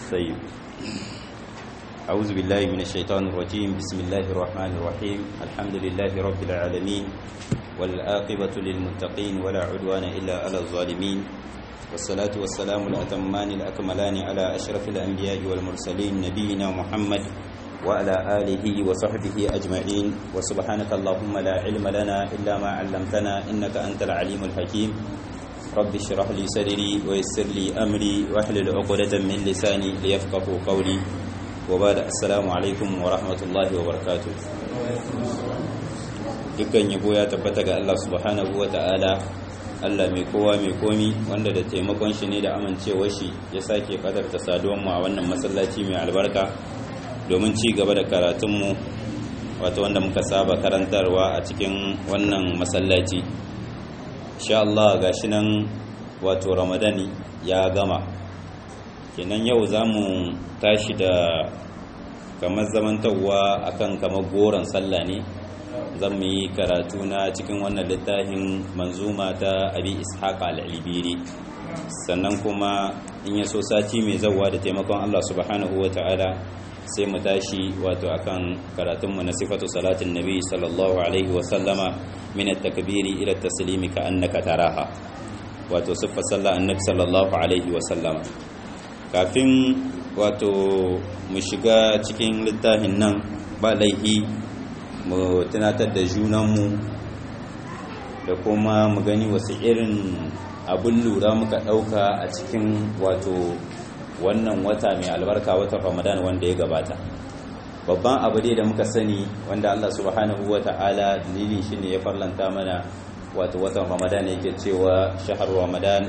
طيب أعوذ بالله من الشيطان الرجيم بسم الله الرحمن الرحيم الحمد لله رب العالمين والآقبة للمتقين ولا عدوان إلا على الظالمين والصلاة والسلام الأتمان الأكملان على أشرف الأنبياء والمرسلين نبينا محمد وعلى آله وصحبه أجمعين وسبحانك اللهم لا علم لنا إلا ما علمتنا إنك أنت العليم الحكيم رب اشرح لي صدري ويسر لي أمري واحلل عقدة من لساني ليفقهوا قولي وبعد السلام عليكم ورحمة الله وبركاته dukkan yabo ya tabbata ga Allah subhanahu wa ta'ala Allah mai kowa mai komi wanda da taimakon shi ne da amincewar shi ya sake kadarta saduwan mu a wannan masallaci mai albarka domin ci gaba da karatunmu wato wanda muka saba karantarwa a cikin wannan masallaci insha Allah gashi nan wato Ramadani ya gama kenan yau zamu tashi da kamar zamantawa akan kamar goron sallah ne zan mu yi karatu na cikin wannan littafin manzuma ta abi ishaq al-ibiri sannan kuma in ya so sati mai zawa da taimakon Allah subhanahu wa ta'ala sai mu tashi wato akan karatunmu na sifatu salatin nabi sallallahu alaihi wa sallama min at-takbiri ila at-taslimi ka annaka taraha wato sifar sallah annabi sallallahu alaihi wa sallama kafin wato mu shiga cikin littafin nan ba laihi mu tunatar da junanmu da kuma mu gani wasu irin abin lura muka ɗauka a cikin wato wannan wata mai albarka watan ramadan wanda ya gabata babban abu dai da muka sani wanda allah subhanahu wa ta'ala dalilin shi ne ya farlanta mana wato watan ramadan yake cewa shahar ramadan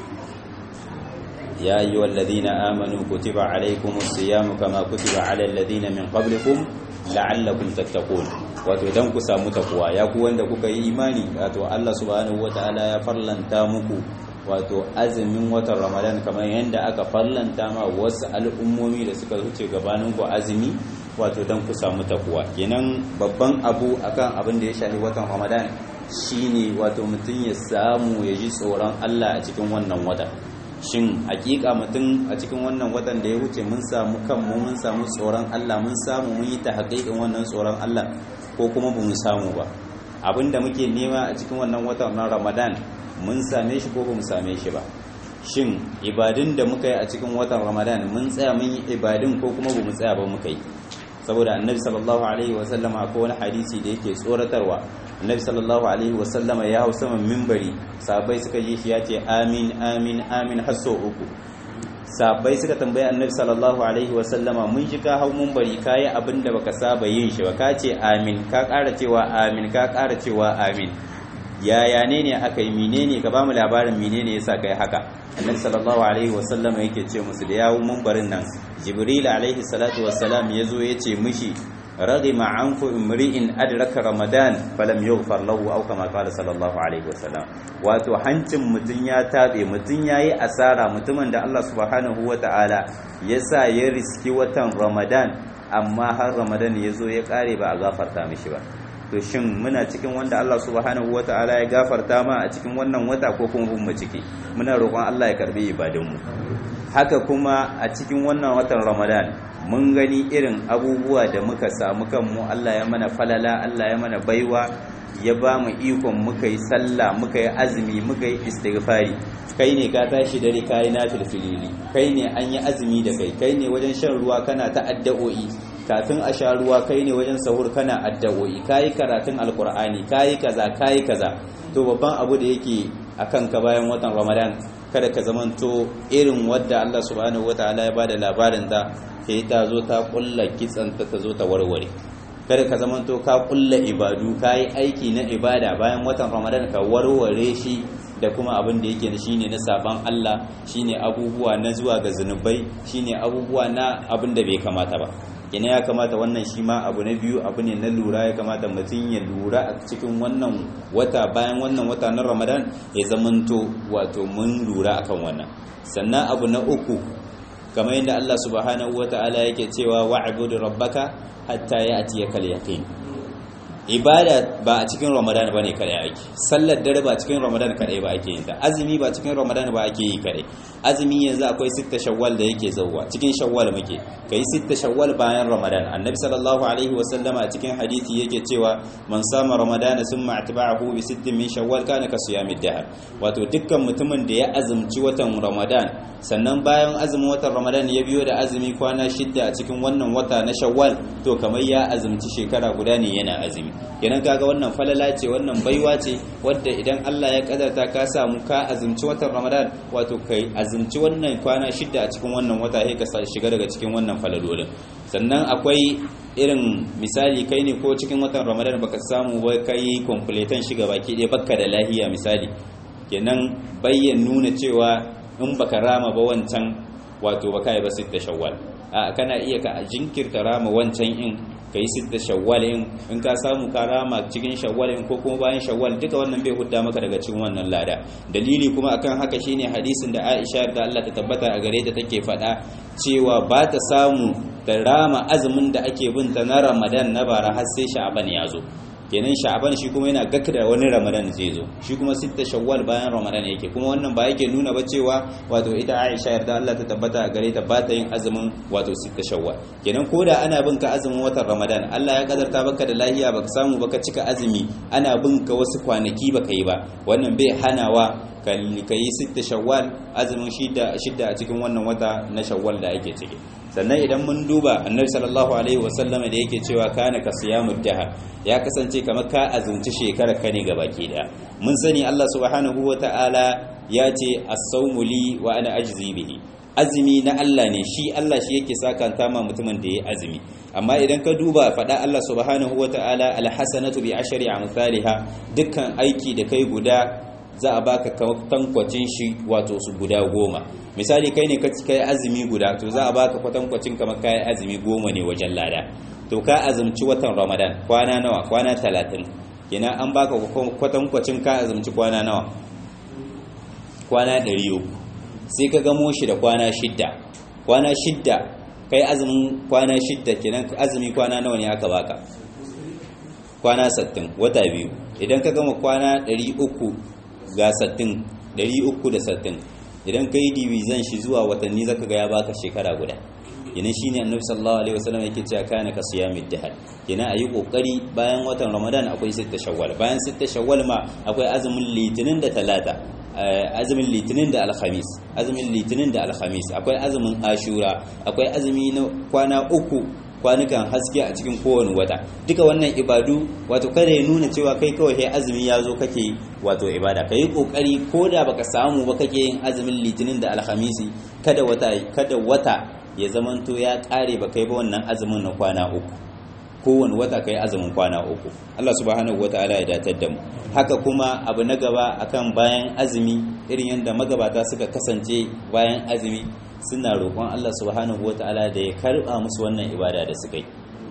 ya yi wallazina amanu kutiba alaikumus siyamu kama kutiba ala alladhina min qablikum la'allakum tattaqun wato dan ku samu takwa ya ku wanda kuka yi imani wato Allah subhanahu wataala ya farlanta muku wato azumin watan Ramadan kamar yanda aka farlanta ma wasu al'ummomi da suka wuce gabanin ku azumi wato dan ku samu takwa kenan babban abu akan abin da ya shafi watan Ramadan shine wato mutum ya samu ya ji tsoron Allah a cikin wannan wata shin hakika mutum a cikin wannan watan da ya wuce mun samu kanmu mun samu tsoron Allah mun samu mun yi ta haƙiƙin wannan tsoron Allah ko kuma ba mu samu ba abinda muke nema a cikin wannan watan na Ramadan mun same shi ko ba mu same shi ba shin ibadun da muka yi a cikin watan Ramadan mun tsaya mun yi ibadun ko kuma ba mu tsaya ba muka yi saboda annabi sallallahu alaihi wa sallama akwai wani hadisi da yake tsoratarwa annabi sallallahu alaihi wa sallama ya hau saman mimbari sahabbai suka ji shi ya ce amin amin amin har sau uku sahabbai suka tambayi annabi sallallahu alaihi wa sallama mun ji ka hau mimbari kayi abin da baka saba yin shi ba ka ce amin ka ƙara cewa amin ka ƙara cewa amin yaya ne ne aka yi menene ka ba mu labarin menene yasa kai haka annabi sallallahu alaihi wa sallama yake ce musu da yawo mimbarin nan jibril alaihi salatu wassalam yazo yace mishi رغم عنف امرئ أدرك رمضان فلم يغفر له أو كما قال صلى الله عليه وسلم wato hancin mutun ya tabe mutun yayi asara mutumin da Allah subhanahu wataala yasa ya riski watan Ramadan amma har Ramadan yazo ya kare ba a gafarta mishi ba to shin muna cikin wanda Allah subhanahu wataala ya gafarta ma a cikin wannan wata ko kuma mu ciki muna roƙon Allah ya karbi ibadunmu haka kuma a cikin wannan watan Ramadan mun gani irin abubuwa da muka samu kanmu Allah ya mana falala Allah ya mana baiwa ya ba mu ikon muka yi sallah muka yi azumi muka yi istighfari kai ne ka tashi dare kai na filfilili kai ne an yi azumi da kai kai ne wajen shan ruwa kana ta addu'o'i kafin a sha ruwa kai ne wajen sahur kana addu'o'i kai karatun alqur'ani kai kaza kai kaza to babban abu da yake akan ka bayan watan Ramadan kada ka zamanto irin wadda Allah subhanahu wataala ya bada labarin ta sai ta zo ta kulla kitsanta ta zo ta warware kada ka zamanto ka kulla ibadu ka yi aiki na ibada bayan watan ramadan ka warware shi da kuma abin da yake shine na saban Allah shine abubuwa na zuwa ga zunubai shine abubuwa na abin da bai kamata ba ina ya kamata wannan shi ma abu na biyu abu ne na lura ya kamata mutum ya lura a cikin wannan wata bayan wannan wata na ramadan ya zamanto wato mun lura akan wannan sannan abu na uku kamar yadda Allah subhanahu wata'ala yake cewa wa'budu rabbaka hatta ya'tiyaka al-yaqin ibada ba a cikin ramadan ba ne kadai ake sallar dare ba cikin ramadan kadai ba ake yin ta azumi ba cikin ramadan ba ake yi kadai azumi yanzu akwai sitta shawwal da yake zauwa cikin shawwal muke kai sitta shawwal bayan ramadan annabi sallallahu alaihi wa sallama a cikin hadisi yake cewa man sama ramadan summa atba'ahu bi sittin min shawwal kana ka siyamid dahr wato dukkan mutumin da ya azumci watan ramadan sannan bayan azumin watan ramadan ya biyo da azumi kwana shidda a cikin wannan wata na shawwal to kamar ya azumci shekara guda ne yana azumi kenan kaga wannan falala ce wannan baiwa ce wadda idan Allah ya kadarta ka samu ka azumci watan ramadan wato kai azumci wannan kwana shidda a cikin wannan wata sai ka shiga daga cikin wannan falalolin sannan akwai irin misali kai ne ko cikin watan ramadan baka samu ba kai completan shiga baki ɗaya baka da lahiya misali kenan bayyan nuna cewa in baka rama ba wancan wato baka yi ba sitta shawwal a kana iya ka jinkirta rama wancan in kai sitta shawwal in in ka samu ka rama cikin shawwal in ko kuma bayan shawwal duka wannan bai hudda maka daga cikin wannan lada dalili kuma akan haka shine hadisin da Aisha da Allah ta tabbata a gare ta take faɗa cewa ba ta samu da rama azumin da ake binta na Ramadan na bara har sai Sha'ban ya zo kenan sha'ban shi kuma yana gaka da wani ramadan zai zo shi kuma sitta shawwal bayan ramadan yake kuma wannan ba yake nuna ba cewa wato ita aisha yarda Allah ta tabbata a gare ta ba ta yin azumin wato sitta shawwal kenan koda ana bin ka azumin watan ramadan Allah ya kadarta baka da lahiya baka samu baka cika azumi ana bin ka wasu kwanaki baka yi ba wannan bai hanawa ka yi sitta shawwal azumin shidda a cikin wannan wata na shawwal da ake ciki sannan idan mun duba annabi sallallahu alaihi wasallama da yake cewa kana ka siyamud dahar ya kasance kamar ka azumci shekara ka ne gabaki daya mun sani Allah subhanahu wataala ya ce as-sawmu li wa ana ajzi bihi azumi na Allah ne shi Allah shi yake sakanta ma mutumin da ya azumi amma idan ka duba faɗa Allah subhanahu wataala alhasanatu bi ashri amsalha dukkan aiki da kai guda za a baka tankwacin shi wato su guda goma misali kai ne ka kai azumi guda to za a baka kwatankwacin kamar kai azumi goma ne wajen lada to ka azumci watan ramadan kwana nawa kwana talatin kenan an baka kwatankwacin ka azumci kwana nawa kwana ɗari uku sai ka gamo shi da kwana shidda kwana shidda kai azumin kwana shidda kenan azumi kwana nawa ne aka baka kwana sattin wata biyu idan ka gama kwana ɗari uku ga sattin ɗari uku da sattin idan ka yi divizan shi zuwa watanni zaka ga ya baka shekara guda yana shine annabi sallallahu alaihi wasallam yake cewa kana ka siyamid dahar yana ayi kokari bayan watan ramadan akwai sitta shawwal bayan sitta shawwal ma akwai azumin litinin da talata azumin litinin da alhamis azumin litinin da alhamis akwai azumin ashura akwai azumi na kwana uku kwanukan haske a cikin kowane wata duka wannan ibadu wato kada ya nuna cewa kai kawai kai azumi ya zo kake wato ibada ka yi kokari ko da baka samu ba kake yin azumin litinin da alhamisi kada wata kada wata ya zamanto ya kare ba kai ba wannan azumin na kwana uku kowane wata kai azumin kwana uku Allah subhanahu wataala ya datar da mu haka kuma abu na gaba akan bayan azumi irin yadda magabata suka kasance bayan azumi suna roƙon Allah subhanahu wataala da ya karɓa musu wannan ibada da suka yi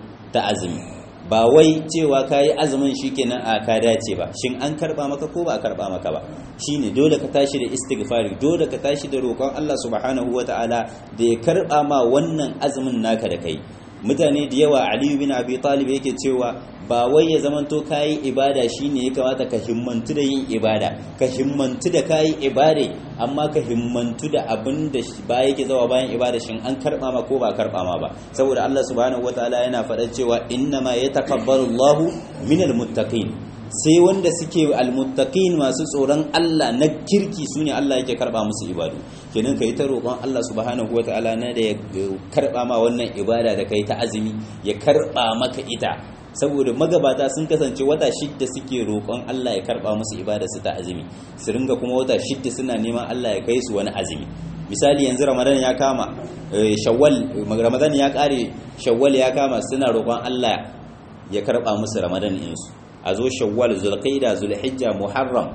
ta azumi ba wai cewa ka yi azumin shi kenan a ka dace ba shin an karɓa maka ko ba a karɓa maka ba shine dole ka tashi da istighfari dole ka tashi da roƙon Allah subhanahu wataala da ya karɓa ma wannan azumin naka da kai mutane da yawa aliyu bin abi talib yake cewa ba wai ya zamanto kayi ibada shine ya kamata ka himmantu da yin ibada ka himmantu da kayi ibade amma ka himmantu da abin da ba yake zawa bayan ibada shin an karba ma ko ba karba ma ba saboda Allah subhanahu wataala yana faɗa cewa innama yataqabbalu Allahu minal muttaqin sai wanda suke almuttaqin masu tsoron Allah na kirki sune Allah yake karba musu ibadu kenan kai ta roƙon Allah subhanahu wataala na da ya karba ma wannan ibada da kai ta azumi ya karba maka ita saboda magabata sun kasance wata shidda suke roƙon Allah ya karba musu ibada su ta azumi su ringa kuma wata shidda suna neman Allah ya kai su wani azumi misali yanzu ramadan ya kama shawwal ramadan ya kare shawwal ya kama suna roƙon Allah ya karba musu ramadan insu a zo shawwal zulqaida zulhijja muharram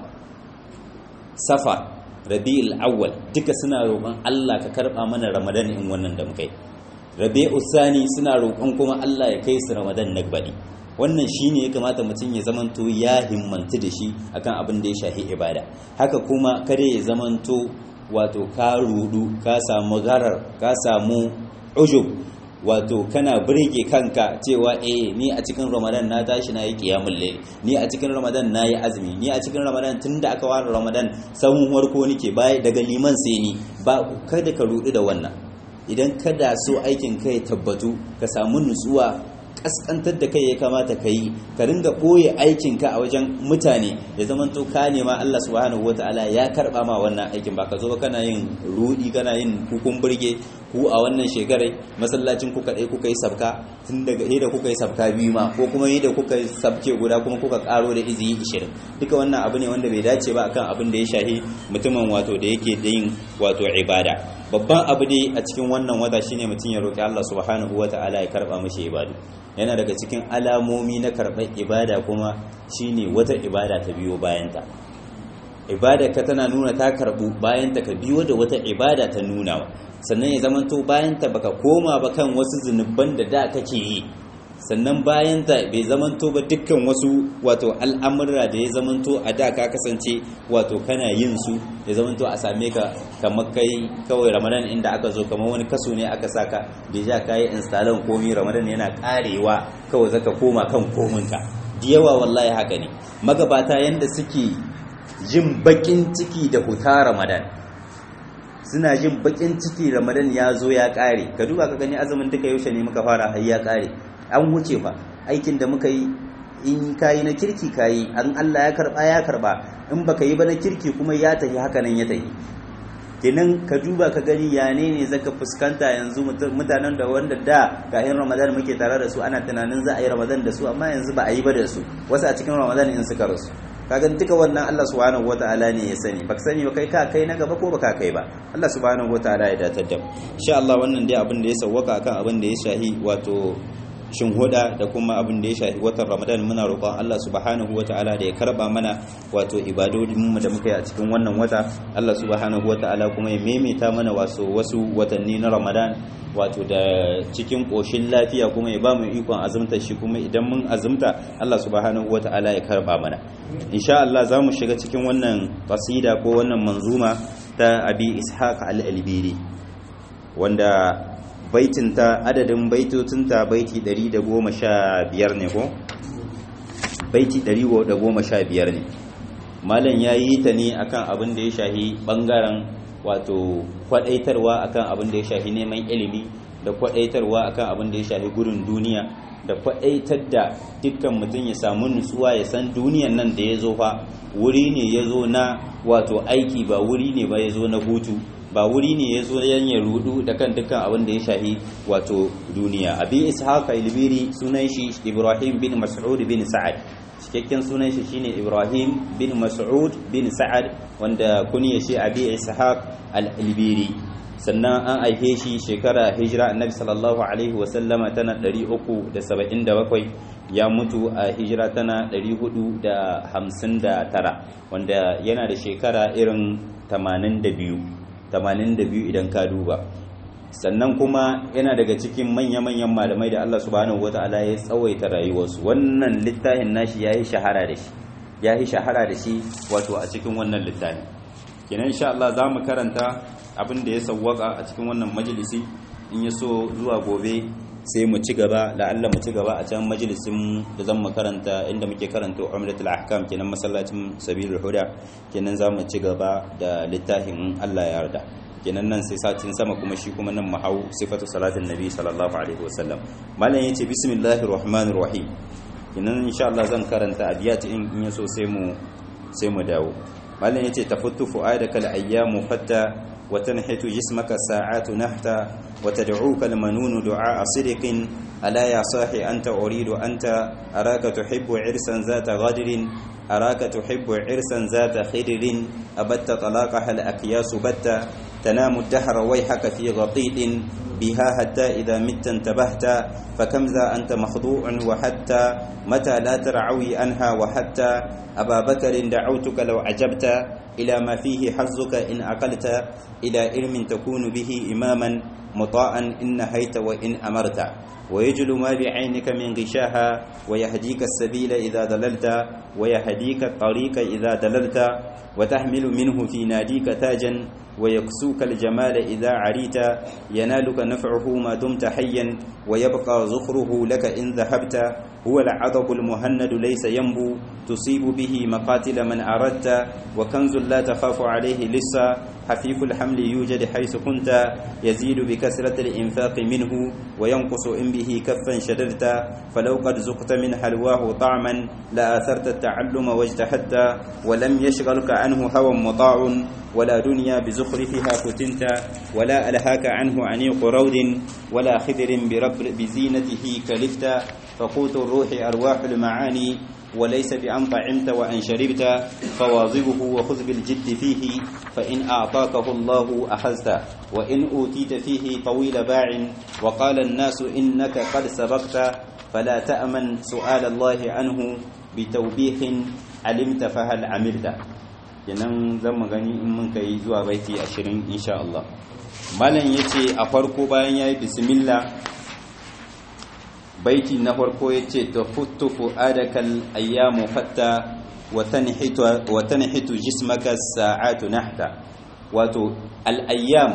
safa rabi'ul awwal duka suna roƙon Allah ka karba mana ramadan in wannan da mukai rabi'u sani suna roƙon kuma Allah ya kai su ramadan na baɗi wannan shine ya kamata mutum ya zamanto ya himmantu da shi akan abin da ya shafi ibada haka kuma kada ya zamanto wato ka rudu ka samu garar ka samu ujub wato kana burge kanka cewa eh ni a cikin ramadan na tashi na yi qiyamul layl ni a cikin ramadan na yi azumi ni a cikin ramadan tunda aka ware ramadan sahun warko nike bai daga liman sai ni ba kada ka rudu da wannan idan kada so aikin kai tabbatu ka samu nutsuwa kaskantar da kai ya kamata ka yi ka ringa ɓoye aikinka a wajen mutane ya zama to ka nema Allah subhanahu wataala ya karɓa ma wannan aikin ba ka zo ba kana yin rudi kana yin hukun burge ku a wannan shekarai masallacin ku kaɗai kuka yi sabka tun daga da kuka yi sabka biyu ma ko kuma da kuka yi sabke guda kuma kuka ƙaro da iziyi ishirin duka wannan abu ne wanda bai dace ba akan abin da ya shahi mutumin wato da yake da yin wato ibada babban abu dai a cikin wannan wata shine mutum ya roƙi Allah subhanahu wataala ya karɓa mishi ibadu yana daga cikin alamomi na karɓar ibada kuma shine wata ibada ta biyo bayanta ibada ka tana nuna ta karɓu bayanta ka biyo da wata ibada ta nuna sannan ya zamanto bayanta baka koma ba kan wasu zunuban da da kake yi sannan bayanta bai zamanto ba dukkan wasu wato al'amurra da ya zamanto a da ka kasance wato kana yin su ya zamanto a same ka kamar kai kawai ramadan inda aka zo kamar wani kaso ne aka saka da ja ka yi instalon komi ramadan yana karewa kawai zaka koma kan kominka da yawa wallahi haka ne magabata yanda suke jin bakin ciki da huta ramadan suna jin bakin ciki ramadan ya zo ya kare ka duba ka gani azumin duka yaushe ne muka fara har ya kare an wuce fa aikin da muka yi in kayi na kirki kayi an Allah ya karba ya karba in baka yi ba na kirki kuma ya tafi haka nan ya tafi kenan ka duba ka gani ya ne ne zaka fuskanta yanzu mutanen da wanda da kayan ramadan muke tare da su ana tunanin za a yi ramadan da su amma yanzu ba a yi ba da su wasu a cikin ramadan in suka rasu kaga duka wannan Allah subhanahu wataala ne ya sani baka sani ba kai ka kai na gaba ko baka kai ba Allah subhanahu wataala ya datar da mu insha Allah wannan dai abin da ya sawwaka akan abin da ya shahi wato shin huda da kuma abin da ya shafi watan ramadan muna roƙon Allah subhanahu ta'ala da ya karba mana wato ibadodin mu da muka yi a cikin wannan wata Allah subhanahu ta'ala kuma ya maimaita mana wasu wasu watanni na ramadan wato da cikin ƙoshin lafiya kuma ya ba mu ikon azumta shi kuma idan mun azumta Allah subhanahu ta'ala ya karba mana insha Allah za mu shiga cikin wannan qasida ko wannan manzuma ta abi ishaq al-albiri wanda baitinta adadin baitotinta baiti 115 ne ko baiti 115 ne malam ya yi ta ne akan abin da ya shahi bangaren wato kwadaitarwa akan abin da ya shahi neman ilimi da kwadaitarwa akan abin da ya shahi gudun duniya da kwadaitar da dukkan mutum ya samu nutsuwa ya san duniyan nan da ya zo fa wuri ne ya zo na wato aiki ba wuri ne ba ya zo na hutu ba wuri ne ya zo yan ya rudu da kan dukkan abin da ya shahi wato duniya abi ishaq ilbiri sunan shi ibrahim bin mas'ud bin sa'ad cikakken sunan shi shine ibrahim bin mas'ud bin sa'ad wanda kunya shi abi ishaq al-ilbiri sannan an aihe shi shekara hijira annabi sallallahu alaihi wa sallama tana 377 ya mutu a hijira tana 459 wanda yana da shekara irin 82 82 idan ka duba sannan kuma yana daga cikin manya-manyan malamai da Allah subhanahu wata'ala ya tsawaita rayuwarsu wannan littafin nashi ya yi shahara da shi ya yi shahara da shi wato a cikin wannan littafin kenan insha Allah za mu karanta abin da ya sawwaka a cikin wannan majalisi in ya so zuwa gobe sai mu ci gaba la'alla mu ci gaba a can majalisin da zan mu karanta inda muke karanta umratul ahkam kenan masallacin sabilul huda kenan za mu ci gaba da littafin Allah ya yarda kenan nan sai satin sama kuma shi kuma nan mu hau sifatu salatin nabi sallallahu alaihi wasallam malam yace bismillahir rahmanir rahim kenan insha Allah zan karanta abiyat in in yaso sai mu sai mu dawo malam yace tafuttu fu'adaka al-ayyamu fatta وتنحت جسمك الساعات نحتا وتدعوك المنون دعاء صدق ألا يا صاحي أنت أريد أنت أراك تحب عرسا ذات غدر أراك تحب عرسا ذات خدر أبت طلاقها الأكياس بتا تنام الدهر ويحك في غطيط بها حتى إذا مت انتبهت فكم ذا أنت مخضوع وحتى متى لا ترعوي أنها وحتى أبا بكر دعوتك لو عجبت إلى ما فيه حظك إن أقلت إلى علم تكون به إماما مطاعا إن نهيت وإن أمرت ويجل ما بعينك من غشاها ويهديك السبيل إذا دللت ويهديك الطريق إذا دللت وتحمل منه في ناديك تاجا ويكسوك الجمال إذا عريت ينالك نفعه ما دمت حيا ويبقى زخره لك إن ذهبت هو العضب المهند ليس ينبو تصيب به مقاتل من أردت وكنز لا تخاف عليه لسا حفيف الحمل يوجد حيث كنت يزيد بكثرة الإنفاق منه وينقص إن به كفا شددت فلو قد زقت من حلواه طعما لآثرت التعلم واجتهدت ولم يشغلك عنه هوى مطاع ولا دنيا بزخرفها فتنت ولا ألهاك عنه عنيق رود ولا خدر برب بزينته كلفت فقوت الروح أرواح المعاني وليس بأن طعمت وأن شربت فواظبه وخذ بالجد فيه فإن أعطاكه الله أخذت وإن أوتيت فيه طويل باع وقال الناس إنك قد سبقت فلا تأمن سؤال الله عنه بتوبيخ علمت فهل عملت kenan zan magani in mun kai zuwa baiti 20 insha Allah malam yace a farko bayan yayi bismillah baiti na farko yace tafuttu fuadakal ayyamu hatta wa tanhitu wa tanhitu jismaka sa'atu nahta wato al ayyam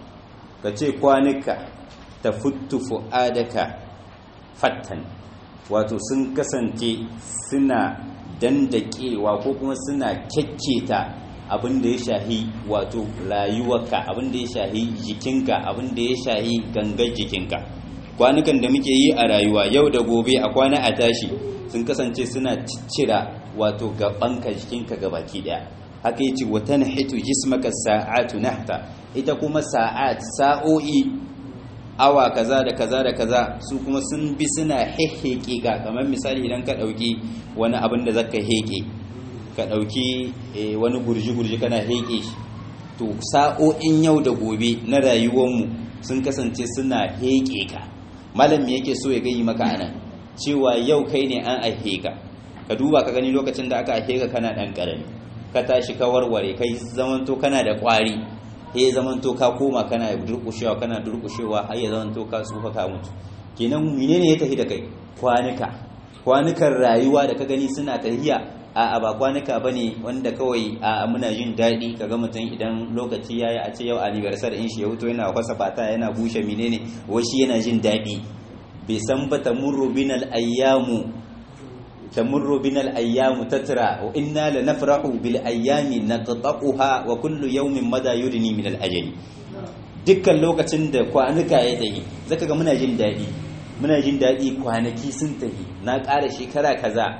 kace kwanuka tafuttu fuadaka fattan wato sun kasance suna dandakewa ko kuma suna kyakketa abin da ya shahi wato rayuwarka abin da ya shahi jikinka abin da ya shahi gangar jikinka kwanukan da muke yi a rayuwa yau da gobe a kwana a tashi sun kasance suna ciccira wato gabanka jikinka gabaki daya haka yace wata nahitu jismaka sa'atu nahta ita kuma sa'at sa'o'i awa kaza da kaza da kaza su kuma sun bi suna heheke ga kamar misali idan ka dauki wani abin da zaka heke ka dauki wani gurji-gurji kana heke shi to sa'o'in yau da gobe na rayuwarmu sun kasance suna heke ka malam me yake so ya gayi maka anan cewa yau kai ne an aihe ka ka duba ka gani lokacin da aka aihe ka kana dan karami ka tashi ka warware kai zamanto kana da kwari ya zamanto ka koma kana durkushewa kana durkushewa har ya zamanto ka tsufa ka mutu kenan menene ya tafi da kai kwanuka kwanukan rayuwa da ka gani suna tahiya a ba kwanuka bane wanda kawai a muna jin daɗi kaga mutum idan lokaci yayi a ce yau anniversary in shi ya wuto yana kwasa fata yana bushe menene washi yana jin daɗi bai san ba tamurru binal ayyamu tamurru binal ayyamu tatra wa inna lanafrahu bil ayyami naqta'uha wa kullu yawmin mada yudni min al ajali dukkan lokacin da kwanuka ya tafi zaka ga muna jin daɗi muna jin daɗi kwanaki sun tafi na ƙara shekara kaza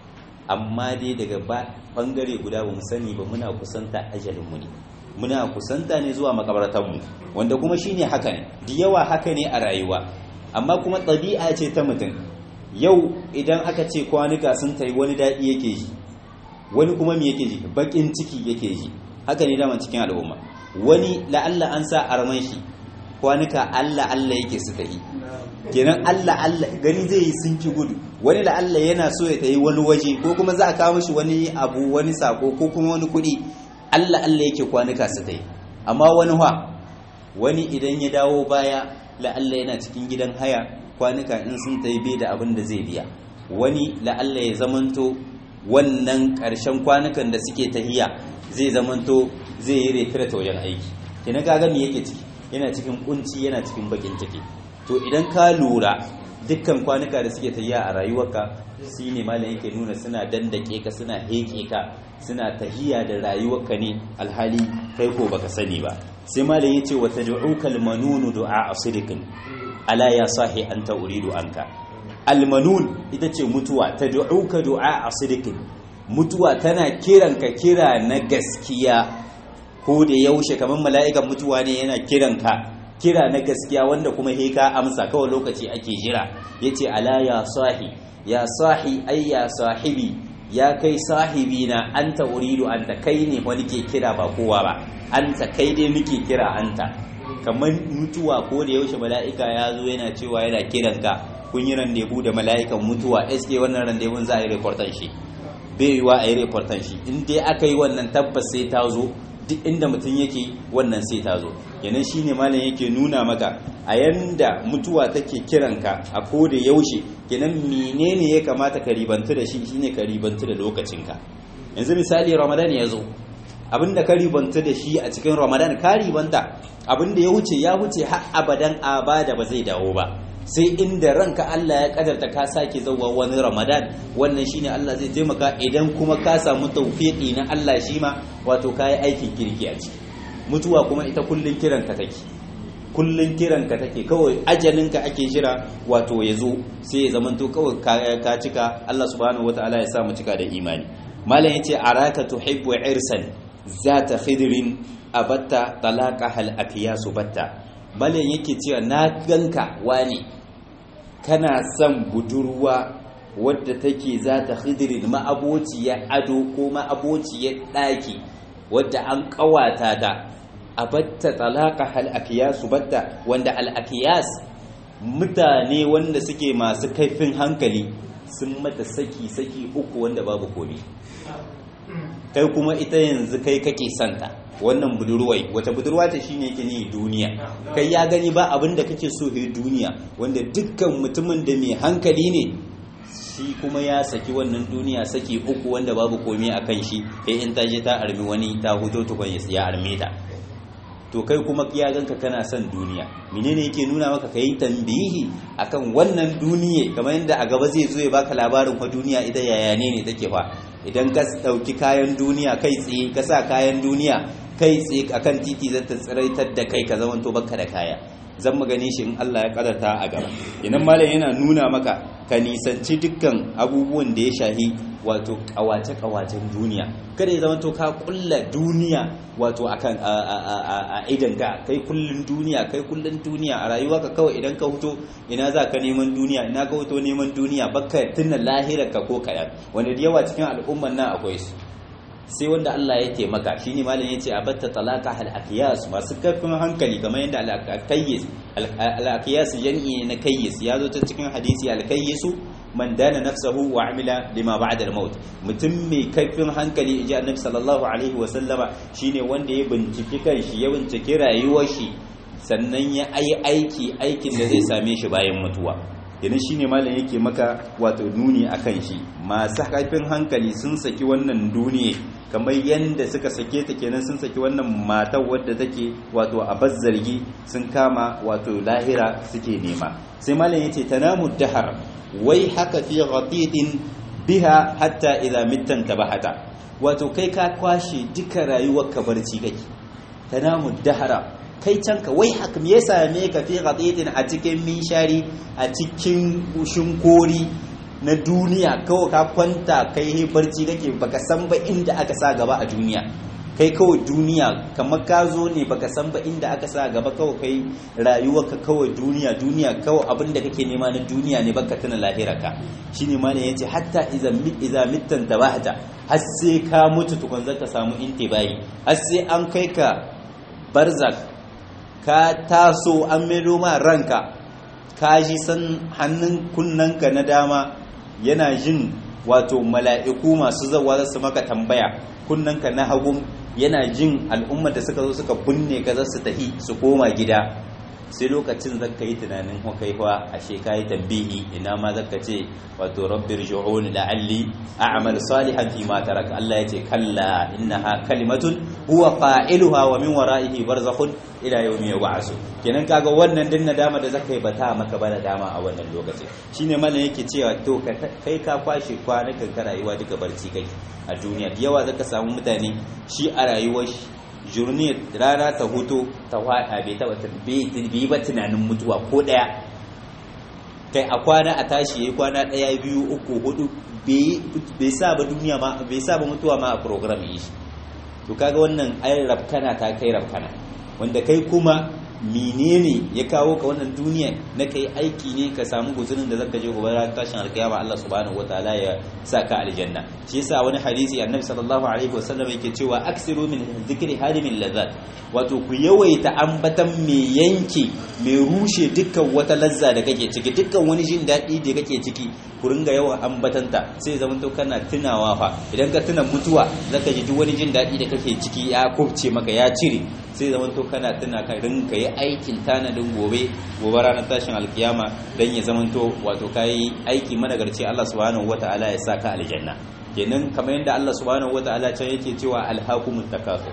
amma dai daga bangare guda ba mu sani ba muna kusanta ajalinmu ne muna kusanta ne zuwa makabartanmu wanda kuma shine haka ne da yawa haka ne a rayuwa amma kuma ɗabi'a ce ta mutum yau idan aka ce kwanuka sun tayi wani daɗi yake ji wani kuma me yake ji baƙin ciki yake ji haka ne daman cikin al'umma wani la'alla an sa arman shi kwanuka Allah Allah yake su tayi kenan Allah Allah gani zai yi sun ki gudu wani da Allah yana so ya tayi wani waje ko kuma za a kawo mishi wani abu wani sako ko kuma wani kuɗi Allah Allah yake kwanuka su tayi amma wani wa wani idan ya dawo baya la Allah yana cikin gidan haya kwanuka in sun tayi bai da abin da zai biya wani la Allah ya zamanto wannan ƙarshen kwanukan da suke tahiya zai zamanto zai yi retire ta wajen aiki kenan kaga me yake ciki yana cikin kunci yana cikin bakin ciki to idan ka lura dukkan kwanuka da suke tahiya a rayuwarka shi ne malam yake nuna suna dandake ka suna heke ka suna tahiya da rayuwarka ne alhali kai ko baka sani ba sai malam yace wa tad'uka almanun du'a asdiqin ala ya sahi anta uridu anka almanun ita ce mutuwa tad'uka du'a asdiqin mutuwa tana kiranka kira na gaskiya ko da yaushe kamar mala'ikan mutuwa ne yana kiranka kira na gaskiya wanda kuma he ka amsa kawai lokaci ake jira yace ala ya sahi ya sahi ay ya sahibi ya kai sahibi na anta uridu anta kai ne wani ke kira ba kowa ba anta kai dai muke kira anta kamar mutuwa ko da yaushe mala'ika ya zo yana cewa yana kiranka kun yi randebu da mala'ikan mutuwa eske wannan randebun za a yi reportan shi bai yiwa a yi reportan shi in dai aka yi wannan tabbas sai ta zo duk inda mutum yake wannan sai ta zo yanan shine malam yake nuna maka a yanda mutuwa take kiranka a koda yaushe kenan menene ya kamata ka ribantu da shi shine ka ribantu da lokacinka yanzu misali ramadan ya zo abinda ka ribanta da shi a cikin ramadan ka ribanta abinda ya wuce ya wuce har abadan abada ba zai dawo ba sai inda ranka Allah ya kadarta ka sake zauwa wani ramadan wannan shine Allah zai taimaka idan kuma ka samu tawfiqi na Allah shi ma wato kai aikin kirki a ciki mutuwa kuma ita kullun kiranka take kullun kiranka take kawai ajalinka ake jira wato ya zo sai ya zamanto kawai ka cika Allah subhanahu wataala ya sa mu cika da imani malam yace araka tuhibbu irsan zata khidrin abatta talaqaha al-aqyasu batta malam yake cewa na ganka wani kana son budurwa wadda take zata khidrin ma'abociyar ado ko ma'abociyar daki wadda an kawata ta abatta talaqaha al-aqyasu batta wanda al-aqyas mutane wanda suke masu kaifin hankali sun mata saki-saki uku wanda babu komi kai kuma ita yanzu kai kake santa wannan budurwai wata budurwa ta shine yake ni duniya kai ya gani ba abin da kake so he duniya wanda dukkan mutumin da mai hankali ne shi kuma ya saki wannan duniya saki uku wanda babu komi a kan shi sai in ta je ta armi wani ta huto tukun ya arme ta to kai kuma ya ganka kana son duniya menene yake nuna maka kai tambihi akan wannan duniya kamar yadda a gaba zai zo ya baka labarin fa duniya ita yaya ne ne take fa idan ka dauki kayan duniya kai tsaye ka sa kayan duniya kai tsaye akan titi zai ta tsiraitar da kai ka zamanto baka da kaya zan magani shi in Allah ya kadarta a gaba idan malam yana nuna maka ka nisanci dukkan abubuwan da ya shahi wato kawace-kawacen duniya kada ya zamanto ka kulla duniya wato akan a idan ka kai kullun duniya kai kullun duniya a rayuwa ka kawai idan ka huto ina za ka neman duniya ina ka huto neman duniya baka tunna lahirar ka ko kayan wanda da yawa cikin al'umman nan akwai su sai wanda Allah ya taimaka shine malam yace abatta talaka hal aqyas masu karfin hankali kamar yadda al aqyas al aqyas yan'i na kayyis ya zo ta cikin hadisi al kayyisu man dana nafsahu wa amila lima ba'da al maut mutum mai karfin hankali inji annabi sallallahu alaihi wa sallama shine wanda ya binciki kanshi ya binciki rayuwar shi sannan ya yi aiki aikin da zai same shi bayan mutuwa idan shine malam yake maka wato nuni akan shi masu karfin hankali sun saki wannan duniya kamar yadda suka sake ta kenan sun saki wannan matar wadda take wato a bazzargi sun kama wato lahira suke nema sai malam yace tanamu dahar wai haka fi ghatitin biha hatta idza mittan tabahata wato kai ka kwashe duka rayuwar ka barci kake tanamu dahara kai can ka wai haka me ya same ka fi ghatitin a cikin minshari a cikin shinkori na duniya kawai ka kwanta kai he barci kake baka san ba inda aka sa gaba a duniya kai kawai duniya kamar ka zo ne baka san ba inda aka sa gaba kawai kai rayuwarka kawai duniya duniya kawai abin da kake nema na duniya ne baka tuna lahirarka shine ma ne yace hatta idza idza mittan tabahta har sai ka mutu tukun zaka samu intibai har sai an kai ka barzak ka taso an maido ma ranka ka ji san hannun kunnanka na dama yana jin wato mala'iku masu zawa za su maka tambaya kunnanka na hagun yana jin al'ummar da suka zo suka binne ka za su tafi su koma gida sai lokacin zaka yi tunanin kai fa ashe kai tambihi ina ma zaka ce wato rabbir ju'un la'alli a'mal salihan fi ma taraka Allah yace kalla innaha kalimatun huwa fa'iluha wa min wara'ihi barzakhun ila yawmi yub'asu kenan kaga wannan din nadama da zaka yi bata maka ba dama a wannan lokaci shine mallan yake cewa to kai ka kwashe kwanakan ka rayuwa duka barci kai a duniya yawa zaka samu mutane shi a rayuwar shi jurniyar rana ta hutu ta hada bai taba bai ba tunanin mutuwa ko daya kai a kwana a tashi yayi kwana daya biyu uku hudu bai sa ba duniya ma bai sa ba mutuwa ma a program yi shi to kaga wannan ai rafkana ta kai rafkana wanda kai kuma menene ya kawo ka wannan duniya na kai aiki ne ka samu guzurin da zaka je gobe ran tashin alkiyama Allah subhanahu wataala ya saka aljanna shi yasa wani hadisi annabi sallallahu alaihi wasallam yake cewa aksiru min dhikri hadimin ladhat wato ku yawaita ambatan me yanke me rushe dukkan wata lazza da kake ciki dukkan wani jin daɗi da kake ciki ku ringa yawan ambatanta sai zaman to kana tunawa fa idan ka tuna mutuwa zaka ji duk wani jin daɗi da kake ciki ya kubce maka ya cire sai zaman to kana tuna ka rinka yi aikin tanadin gobe gobe ranar tashin alkiyama dan ya zaman to wato kai aiki managarci Allah subhanahu wataala ya saka aljanna kenan kamar yadda Allah subhanahu wataala can yake cewa alhaqumut takasur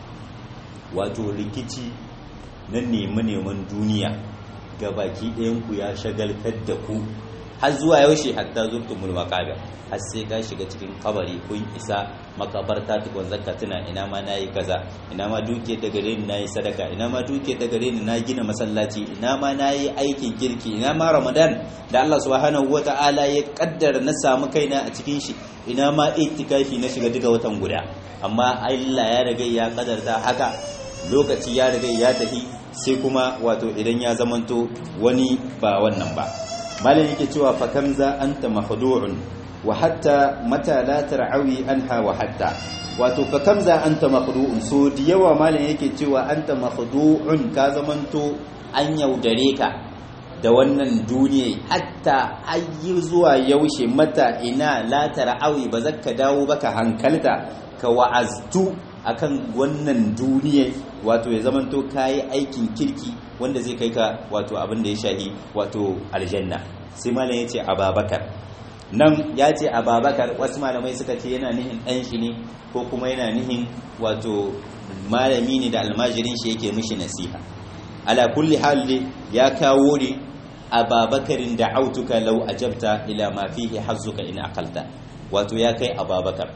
wato rikici na neman duniya ga baki ɗayanku ya shagaltar da ku har zuwa yaushe hatta zurtumul maqabir har sai ka shiga cikin kabari kun isa makabarta tukun zakka tuna ina ma nayi kaza ina ma duke ta gare ni nayi sadaka ina ma duke ta gare ni na gina masallaci ina ma nayi aikin kirki ina ma ramadan da Allah subhanahu wataala ya kaddara na samu kaina a cikin shi ina ma itikafi na shiga duka watan guda amma Allah ya riga ya kadarta haka lokaci ya riga ya tafi sai kuma wato idan ya zamanto wani ba wannan ba malam yake cewa fa kamza anta mahdu'un wa hatta mata la tar'awi anha wa hatta wato fa kamza anta mahdu'un so da yawa malam yake cewa anta mahdu'un ka zamanto an yaudare ka da wannan duniya hatta ayi zuwa yaushe mata ina la tar'awi ba zakka dawo baka hankalta ka wa'aztu akan wannan duniya wato ya zamanto kayi aikin kirki wanda zai kai ka wato abin da ya shahi wato aljanna sai malam ya ce ababakar nan ya ce ababakar wasu malamai suka ce yana nihin ɗan shi ne ko kuma yana nihin wato malami ne da almajirin shi yake mishi nasiha ala kulli hali ya kawo ne ababakarin da autuka lau ajabta ila ma fihi hazzuka in aqalta wato ya kai ababakar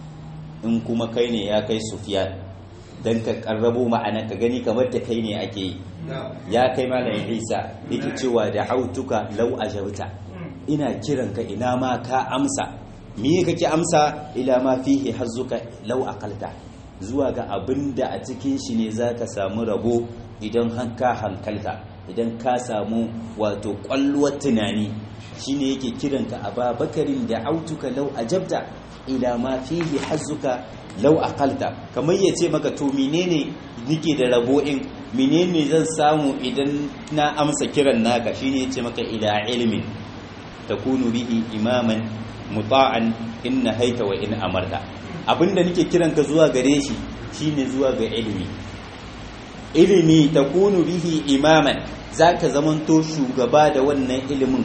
in kuma kai ne ya kai sufiyan don ka karrabo ma'ana ka gani kamar da kai ne ake yi ya kai malayin isa yake cewa da hautuka lau a jauta ina kiranka ina ma ka amsa me kake amsa ila ma fihi hazzuka lau aqalta zuwa ga abin da a cikin shi ne za ka samu rabo idan ka hankalta idan ka samu wato kwalluwar tunani shine yake kiranka a babakarin da autuka lau ajabta ila ma fihi hazzuka law aqalta kamar yace maka to menene nike da rabo in menene zan samu idan na amsa kiran naka shine yace maka ila ilmin takunu bihi imaman muta'an in nahaita wa in amarta abinda nike kiran ka zuwa gare shi shine zuwa ga ilimi ilimi takunu bihi imaman zaka zamanto shugaba da wannan ilimin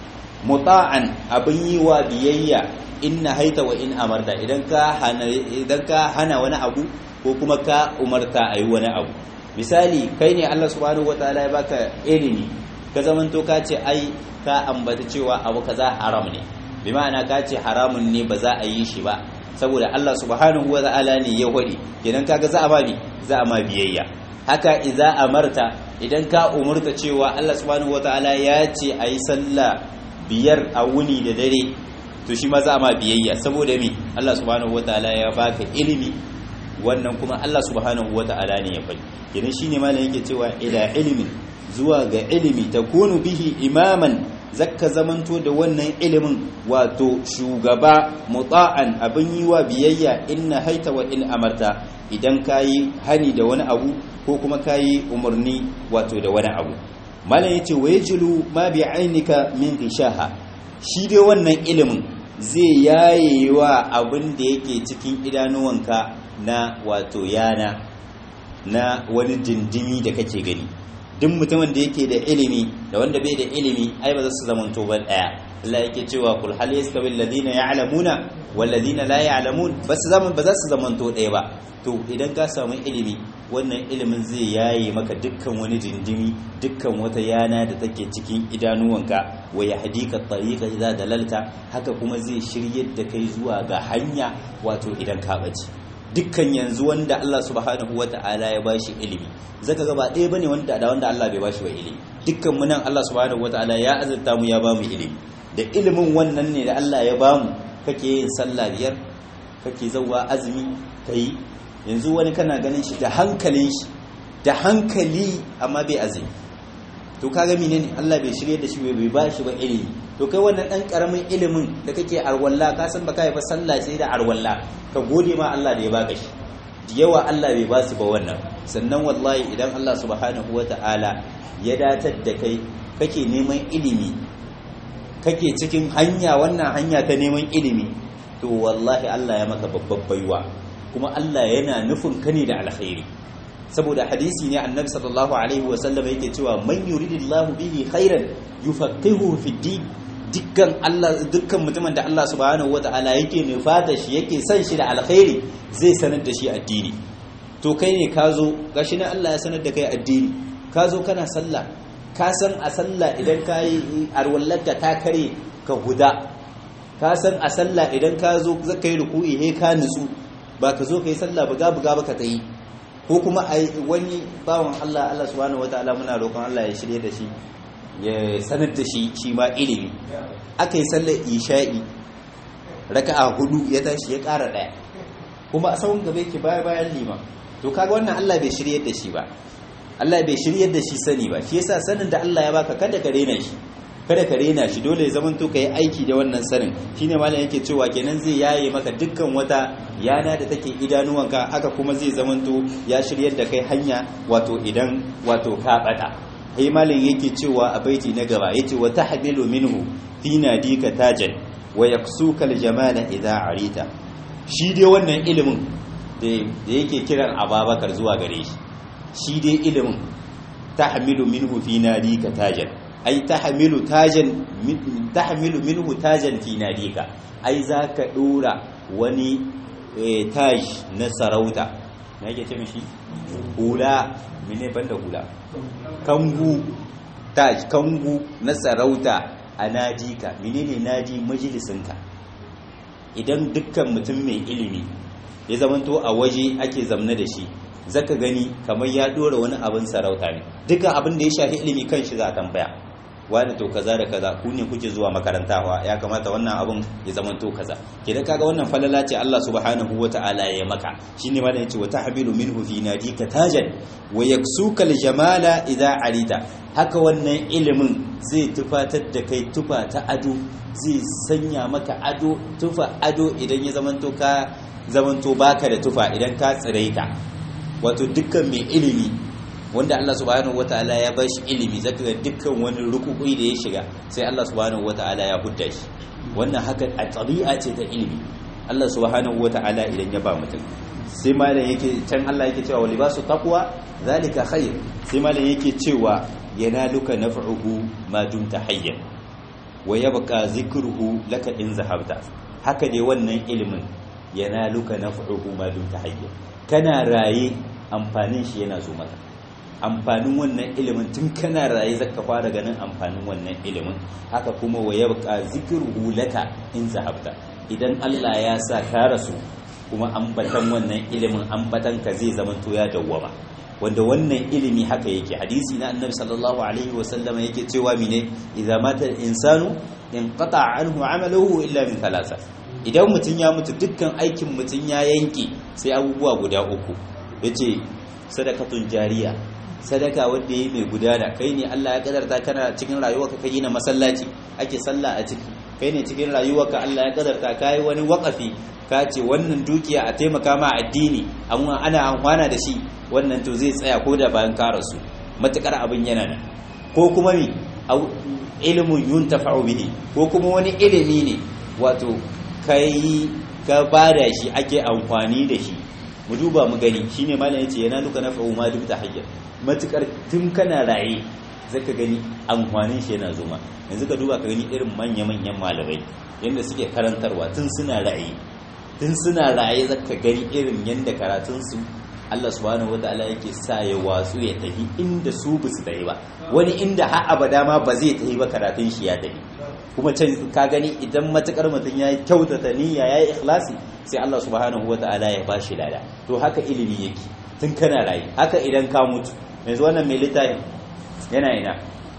muta'an abin yi wa biyayya in na haita wa in amarta idan ka hana idan ka hana wani abu ko kuma ka umarta ayi wani abu misali kai ne Allah subhanahu wataala ya baka ilimi ka zamanto ka ce ai ka ambata cewa abu kaza haram ne bi ma'ana ka ce haramun ne ba za a yi shi ba saboda Allah subhanahu wataala ne ya hodi idan kaga za a ba ni za a ma biyayya haka idza amarta idan ka umurta cewa Allah subhanahu wataala ya ce ayi sallah biyar a wuni da dare to shi ma za ma biyayya saboda me Allah subhanahu wataala ya baka ilimi wannan kuma Allah subhanahu wataala ne ya faɗi kenan shine malam yake cewa ila ilimin zuwa ga ilimi takunu bihi imaman zakka zamanto da wannan ilimin wato shugaba muta'an abin yi wa biyayya inna haita wa in amarta idan kayi hani da wani abu ko kuma kayi umarni wato da wani abu malam yace wayjilu ma bi ainika min gishaha shi dai wannan ilimin zai yaye wa abin da yake cikin idanuwanka na wato yana na wani dindimi da kake gani duk mutumin da yake da ilimi da wanda bai da ilimi ai ba za su zamanto ba daya Allah yake cewa kul hal yastawi alladhina ya'lamuna wal ladina la ya'lamun bas zaman ba za su zamanto daya ba to idan ka samu ilimi wannan ilimin zai yaye maka dukkan wani dindimi dukkan wata yana da take cikin idanuwanka wa yahdika tariqa idza dalalta haka kuma zai shiryar da kai zuwa ga hanya wato idan ka bace dukkan yanzu wanda Allah subhanahu wata'ala ya bashi ilimi zaka ga ba ɗaya bane wanda da wanda Allah bai bashi ba ilimi dukkan mu nan Allah subhanahu wata'ala ya azurta mu ya bamu ilimi da ilimin wannan ne da Allah ya bamu kake yin sallah biyar kake zawwa azumi kai yanzu wani kana ganin shi da hankalin shi da hankali amma bai azumi to kaga menene Allah bai shirye da shi bai bashi ba ilimi to kai wannan dan karamin ilimin da kake arwalla ka san baka yi ba sallah sai da arwalla ka gode ma Allah da ya baka shi da yawa Allah bai basu ba wannan sannan wallahi idan Allah subhanahu wata'ala ya datar da kai kake neman ilimi kake cikin hanya wannan hanya ta neman ilimi to wallahi Allah ya maka babbar baiwa kuma Allah yana nufin ka ne da alkhairi saboda hadisi ne annabi sallallahu alaihi wasallam yake cewa man yuridillahu bihi khairan yufaqihuhu fi din dukkan Allah dukkan mutumin da Allah subhanahu wataala yake nufata shi yake son shi da alkhairi zai sanar da shi addini to kai ne ka zo gashi na Allah ya sanar da kai addini ka zo kana sallah ka san a sallah idan ka yi arwallarka ta kare ka guda ka san a sallah idan ka zo zaka yi ruku'i he ka nutsu ba ka zo ka yi sallah buga buga ba ka tsayi ko kuma a wani bawan Allah Allah subhanahu wataala muna roƙon Allah ya shirye da shi ya sanar da shi shi ma ilimi aka yi sallar isha'i raka'a hudu ya tashi ya ƙara ɗaya kuma a tsawon gaba yake baya bayan lima to kaga wannan Allah bai shiryar da shi ba Allah bai shiryar da shi sani ba shi yasa sanin da Allah ya baka kada ka rena shi kada ka rena shi dole ya zamanto ka yi aiki da wannan sanin shine malam yake cewa kenan zai yaye maka dukkan wata yana da take idanuwanka haka kuma zai zamanto ya shiryar da kai hanya wato idan wato ka bada sai malam yake cewa a baiti na gaba yace wa tahdilu minhu fi nadika tajan wa yaksuka aljamala idha arita shi dai wannan ilimin da yake kiran ababakar zuwa gare shi shi dai ilimin tahmilu minhu fi nadika tajan ai tahmilu tajan tahmilu minhu tajan fi nadika ai zaka dora wani taj na sarauta me yake ce mishi hula mene banda hula kangu taj kangu na sarauta a nadika menene nadi majalisinka idan dukkan mutum mai ilimi ya zamanto a waje ake zamna da shi zaka gani kamar ya dora wani abin sarauta ne dukkan abin da ya shafi ilimi kan shi za a tambaya wani to kaza da kaza ku ne kuke zuwa makarantawa ya kamata wannan abin ya zama to kaza kidan kaga wannan falala ce Allah subhanahu wataala ya maka shine malam yace wa tahmilu minhu fi nadika tajan wa yaksuka aljamala idha arita haka wannan ilimin zai tufatar da kai tufa ta ado zai sanya maka ado tufa ado idan ya zamanto ka zamanto baka da tufa idan ka tsiraita wato dukkan mai ilimi wanda Allah subhanahu wataala ya ba shi ilimi zaka ga dukkan wani rukukui da ya shiga sai Allah subhanahu wataala ya hudda shi wannan haka a tabi'a ce ta ilimi Allah subhanahu wataala idan ya ba mutum sai malam yake can Allah yake cewa libasu taqwa zalika khair sai malam yake cewa yanaluka naf'uhu ma dumta hayyan wa yabqa zikruhu laka in zahabta haka dai wannan ilimin yanaluka naf'uhu ma dumta hayyan kana raye amfanin shi yana zo maka amfanin wannan ilimin tun kana raye zaka fara ganin amfanin wannan ilimin haka kuma wa yabqa zikruhu laka in zahabta idan Allah ya sa ka rasu kuma ambatan wannan ilimin ambatan ka zai zama to ya dawwama wanda wannan ilimi haka yake hadisi na annabi sallallahu alaihi wasallam yake cewa mine idza mata al-insanu inqata anhu amaluhu illa min thalatha idan mutun ya mutu dukkan aikin mutun ya yanke sai abubuwa guda uku yace sadakatun jariya sadaka wanda yayi mai gudana kai ne Allah ya kadarta kana cikin rayuwarka kai na masallaci ake sallah a ciki kai ne cikin rayuwarka Allah ya kadarta kai wani waqafi ka ce wannan dukiya a taimaka ma addini amma ana amfana da shi wannan to zai tsaya ko da bayan ka rasu matukar abin yana nan ko kuma mi ilimin yuntafa'u bihi ko kuma wani ilimi ne wato kai ka bada shi ake amfani da shi mu duba mu gani shine malam yace yana duka nafa'u ma duk tahayya matukar tun kana raye zaka gani amfanin shi yana zuma yanzu ka duba ka gani irin manya manyan malamai yanda suke karantarwa tun suna raye tun suna raye zaka gani irin yanda karatun su Allah subhanahu wataala yake sa ya watsu ya tafi inda su ba su tafi ba wani inda har abada ma ba zai tafi ba karatun shi ya tafi kuma can ka gani idan matukar mutum ya kyautata niyya ya yi ikhlasi sai Allah subhanahu wataala ya bashi lada to haka ilimi yake tun kana raye haka idan ka mutu yanzu wannan mai littafin yana ina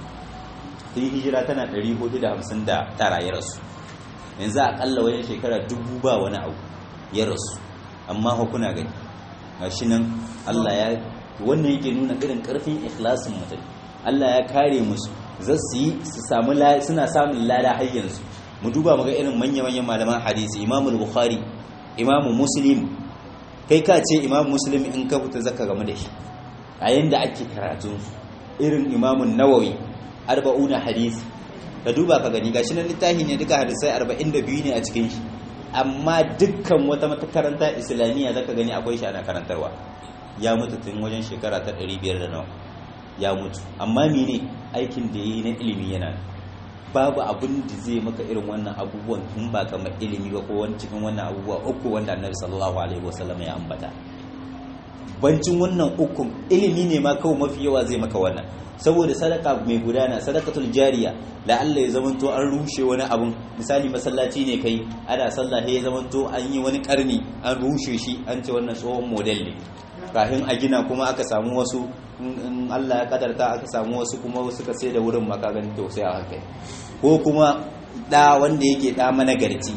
sai hijira tana 459 ya rasu yanzu akalla wajen shekara dubu ba wani abu ya rasu amma hukuna gani gashi nan Allah ya wannan yake nuna irin karfin ikhlasin mutum Allah ya kare musu za su yi su samu suna samun lada har yanzu mu duba mu ga irin manya-manyan malaman hadisi Imam Bukhari Imam Muslim kai ka ce Imam Muslim in ka fita zaka game da shi a yanda ake karatun su irin Imam Nawawi arba'una hadisi ka duba ka gani gashi nan littafi ne duka hadisai 42 ne a cikin shi amma dukkan wata makaranta islamiyya zaka gani akwai shi ana karantarwa ya mutu tun wajen shekara ta 500 da nawa ya mutu amma mene aikin da yi na ilimi yana babu abin da zai maka irin wannan abubuwan in ba kamar ilimi ba ko wani cikin wannan abubuwa uku wanda annabi sallallahu alaihi wasallam ya ambata bancin wannan ukun ilimi ne ma kawai mafi yawa zai maka wannan saboda sadaka mai gudana sadakatul jariya la Allah ya zamanto an rushe wani abun misali masallaci ne kai ana sallah ya zamanto an yi wani karni an rushe shi an ce wannan tsohon model ne kafin a gina kuma aka samu wasu in Allah ya kadarta aka samu wasu kuma suka sai da wurin makagan to sai a haka ko kuma da wanda yake da managarci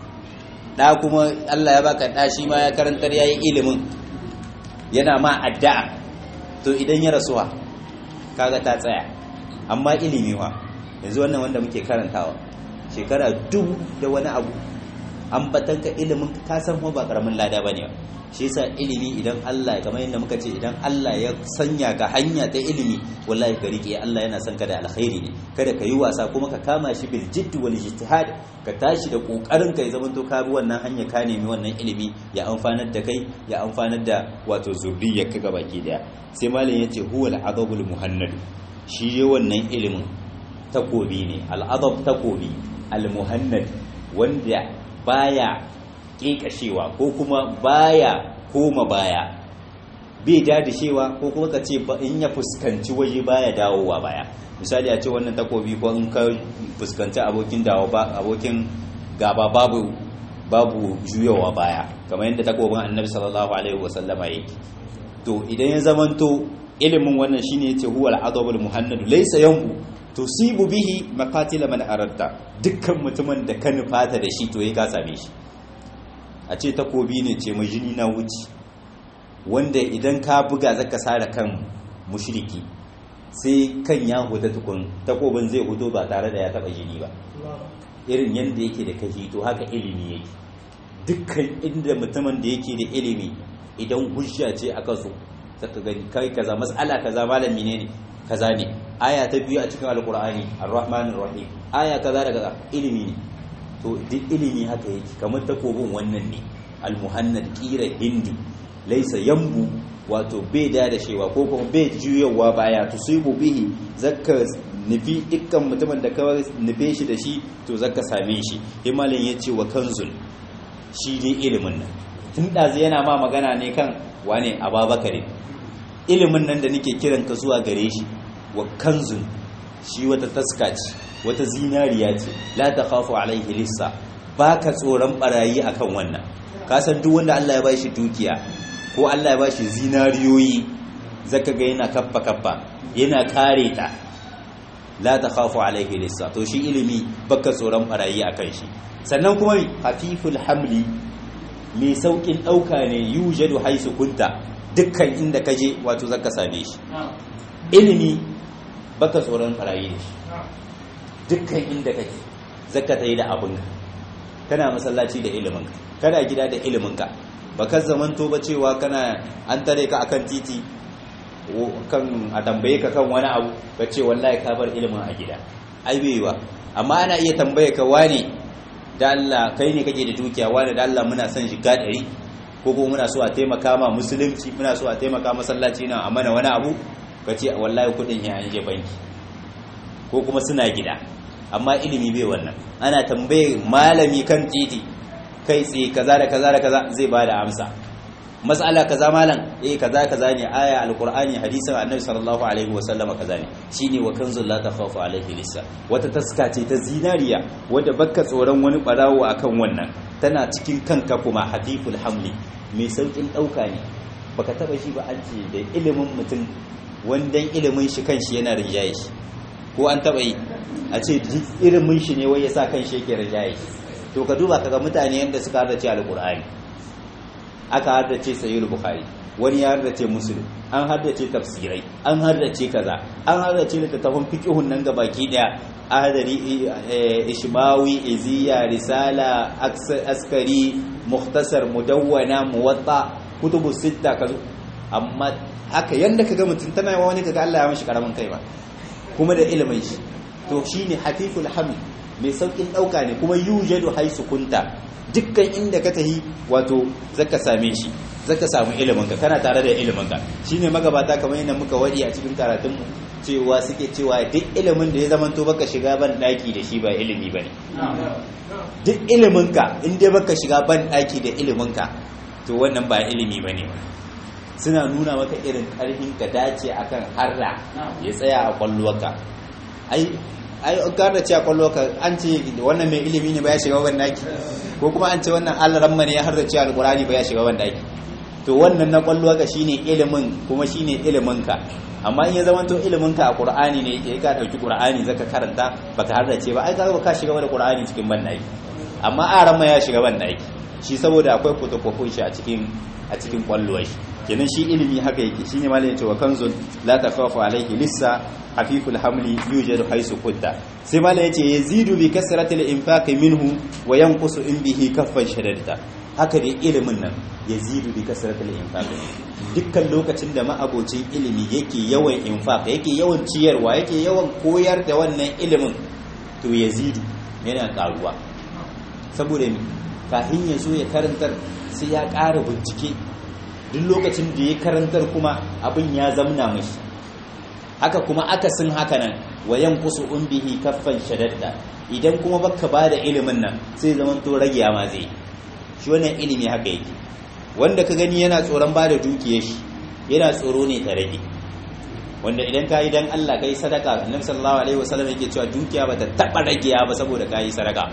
da kuma Allah ya baka da shi ma ya karantar yayi ilimin yana ma addu'a to idan ya rasuwa kaga ta tsaya amma ilimi wa yanzu wannan wanda muke karantawa shekara dubu da wani abu ambatanka ilimin ka san kuma ba karamin lada bane shi yasa ilimi idan Allah kamar yadda muka ce idan Allah ya sanya ka hanya ta ilimi wallahi ka rike Allah yana son ka da alkhairi ne kada ka yi wasa kuma ka kama shi bil jidd wal ijtihad ka tashi da kokarin ka ya zama to ka bi wannan hanya ka nemi wannan ilimi ya amfanar da kai ya amfanar da wato zurriyar ka gabaki daya sai malam yace huwa al adabul muhannad shi ne wannan ilimin takobi ne al adab takobi al muhannad wanda baya kekashewa ko kuma baya koma baya bai dadishewa ko kuma ka ce in ya fuskanci waje baya dawowa baya misali a ce wannan takobi ko in ka fuskanci abokin dawo ba abokin gaba babu babu juyawa baya kamar yadda takobin annabi sallallahu alaihi wasallama yake to idan ya zamanto ilimin wannan shine yace huwa al-adabul muhannad laysa yanbu tusibu bihi maqatila man aradta dukkan mutumin da ka nufata da shi to ya ka same shi a ce takobi ne ce mai jini na wuce wanda idan ka buga zaka sare kan mushriki sai kan ya huta tukun takobin zai huto ba tare da ya taba jini ba irin yadda yake da kashi to haka ilimi yake dukkan inda mutumin da yake da ilimi idan hujja ce aka so zaka gani kai kaza mas'ala kaza malami ne ne kaza ne aya ta biyu a cikin alqur'ani arrahmanir rahim aya kaza daga ilimi ne to duk ilimi haka yake kamar takobin wannan ne almuhannad kira hindi laisa yambu wato bai da da shewa ko kuma bai juyawa baya tusibu bihi zakka nufi dukkan mutumin da ka nufe shi da shi to zakka same shi himalin ya ce wa kanzul shi ne ilimin nan tun ɗazu yana ma magana ne kan wane ababakare ilimin nan da nake kiran ka zuwa gare shi wa kanzul shi wata taska ce wata zinariya ce la ta khafu alaihi lissa ba ka tsoron barayi akan wannan ka san duk wanda Allah ya ba shi dukiya ko Allah ya ba shi zinariyoyi zaka ga yana kaffa kaffa yana kare ta la ta khafu alaihi lissa to shi ilimi baka tsoron barayi akan shi sannan kuma hafiful hamli mai saukin dauka ne yujadu haisu kunta dukkan inda kaje wato zaka same shi ilimi baka tsoron barayi da shi dukkan inda kake zaka tayi da abinka kana masallaci da iliminka kana gida da iliminka baka zamanto ba cewa kana an tare ka akan titi kan a tambaye ka kan wani abu ka ce wallahi ka bar ilimin a gida ai baiwa amma ana iya tambaye ka wane da Allah kai ne kake da dukiya wane da Allah muna son shiga ɗari ko kuma muna so a taimaka ma musulunci muna so a taimaka masallaci na a mana wani abu ka ce wallahi kuɗin ya an je banki ko kuma suna gida amma ilimi bai wannan ana tambaye malami kan titi kai tsaye kaza da kaza da kaza zai ba da amsa mas'ala kaza malam eh kaza kaza ne aya alqur'ani hadisin annabi sallallahu alaihi wasallam kaza ne shine wa kanzul la takhafu alaihi lissa wata taska ce ta zinariya wadda bakka tsoron wani barawo akan wannan tana cikin kanka kuma hadiful hamli mai saukin dauka ne baka taba shi ba an ce da ilimin mutum wandan ilimin shi kanshi yana rinjaye shi ko an taba yi a ce ilimin shi ne wai ya sa kanshi yake rinjaye shi to ka duba kaga mutane yadda suka hardace alqur'ani aka haddace sayyid bukhari wani ya haddace muslim an haddace tafsirai an haddace kaza an haddace littattafan fiqhun nan gabaki daya adari ishmawi iziya risala askari mukhtasar mudawwana muwatta kutubu sitta kazo amma haka yanda kaga mutum tana yawa wani kaga Allah ya mishi karamin kai ba kuma da ilimin shi to shine hafiful hamd mai saukin dauka ne kuma yujadu haisu kunta dukkan inda ka tahi wato zaka same shi zaka samu ilimin ka kana tare da ilimin ka shine magabata kamar yadda muka wadi a cikin karatun mu cewa suke cewa duk ilimin da ya zamanto baka shiga ban daki da shi ba ilimi bane duk ilimin ka in dai baka shiga ban daki da ilimin ka to wannan ba ilimi bane suna nuna maka irin karfin ka dace akan harra ya tsaya a kwalluwarka ai ai an ce a kwalluwarka an ce wannan mai ilimi ne ba ya shiga ban daki ko kuma an ce wannan alaramma ne ya harda ce alqurani ba ya shiga ban daki to wannan na kwalluwarka shine ilimin kuma shine ilimin ka amma in ya zama to ilimin ka a qur'ani ne yake ka dauki qur'ani zaka karanta baka hardace ba ai kaga ka shiga da qur'ani cikin bandaki amma aran ma ya shiga bandaki shi saboda akwai fotokofin shi a cikin a cikin kwalluwar shi kenan shi ilimi haka yake shine malai yace wa kanzun la takhafu alayhi lissa hafiful hamli yujadu haisu kudda sai malai yace yazidu bi kasratil infaqi minhu wa yanqusu in bihi kaffan shadadta haka dai ilimin nan yazidu bi kasratil infaq dukkan lokacin da ma'abocin ilimi yake yawan infaq yake yawan ciyarwa yake yawan koyar da wannan ilimin to yazidu yana karuwa saboda kafin ya zo ya karantar sai ya ƙara bincike duk lokacin da ya karantar kuma abin ya zamna mashi haka kuma akasin haka nan wayan kusu bihi kaffan shadadda idan kuma baka ba da ilimin nan sai zaman to rage ma zai shi wannan ilimi haka yake wanda ka gani yana tsoron ba da dukiyar shi yana tsoro ne ta rage wanda idan ka yi dan Allah ka yi sadaka annabi sallallahu alaihi wasallam yake cewa dukiya bata taba ragewa ba saboda ka yi sadaka